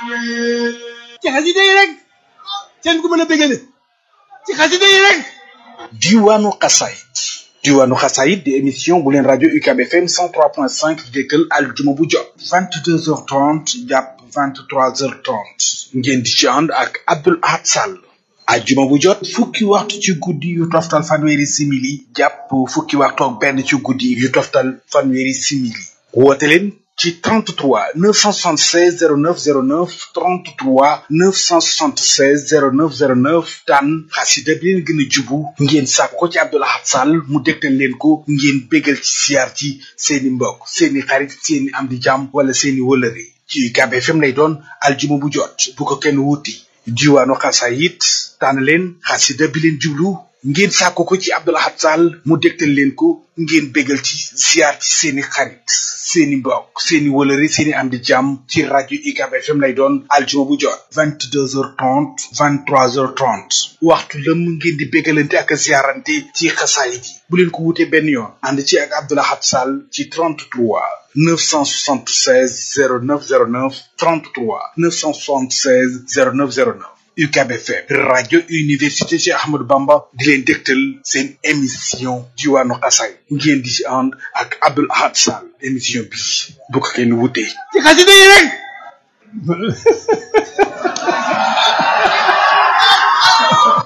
ci xasida yi rek seen ku mën a bégale ci xasida yi rek diwaanu xasaayit diwaanu xasaayit di émission bu leen rajo UCAB FM 103.5 di dëkkal aljuma bu jot 22h30 jàpp 23h30 ngeen di ci ànd ak Abdoul Ahad Sall ajjuma bu jot fukki waxtu ci guddi yu toftal fanweeri simili jàpp fukki waxtu ak benn ci guddi yu toftal fanweeri simili woote leen ci 33 976 0909 33 976 0909 tànn xasida bi leen gën a jubu ngeen sàkk ko ci Abdoul Ahad Sall mu dégtal leen ko ngeen bégal ci siyaar ci seeni mbokk seeni xarit seeni am di jàmm wala seeni wëlëre ci UCAB FM lay doon aljuma bu jot bu ko kenn wuti diwaanu xasaayit tànn leen xasida bi leen jublu ngeen sàkko ko ci Abdoul Ahad Sall mu dégtal leen ko ngeen bégal ci ziar ci seeni xarit seeni mbokk seeni wëlëri seeni am di jàmm ci rajo UCAB FM lay doon aljuma bu jot vingt deux heures trente vingt trois heures trente waxtu lëm ngeen di bégalante ak ziarante ci xasaayit yi bu leen ko wutee benn yoon ànd ci ak Abdoul Ahad Sall ci 33 976 0909 33 976 0909 UCAB FM rajo université Cheikh Ahmadou Bamba di leen dégtal seen émission diwaanu xasaay ngeen di ci ànd ak Abdoul Ahad Sall émission bi bu ko kenn wutee ci xasida yi rek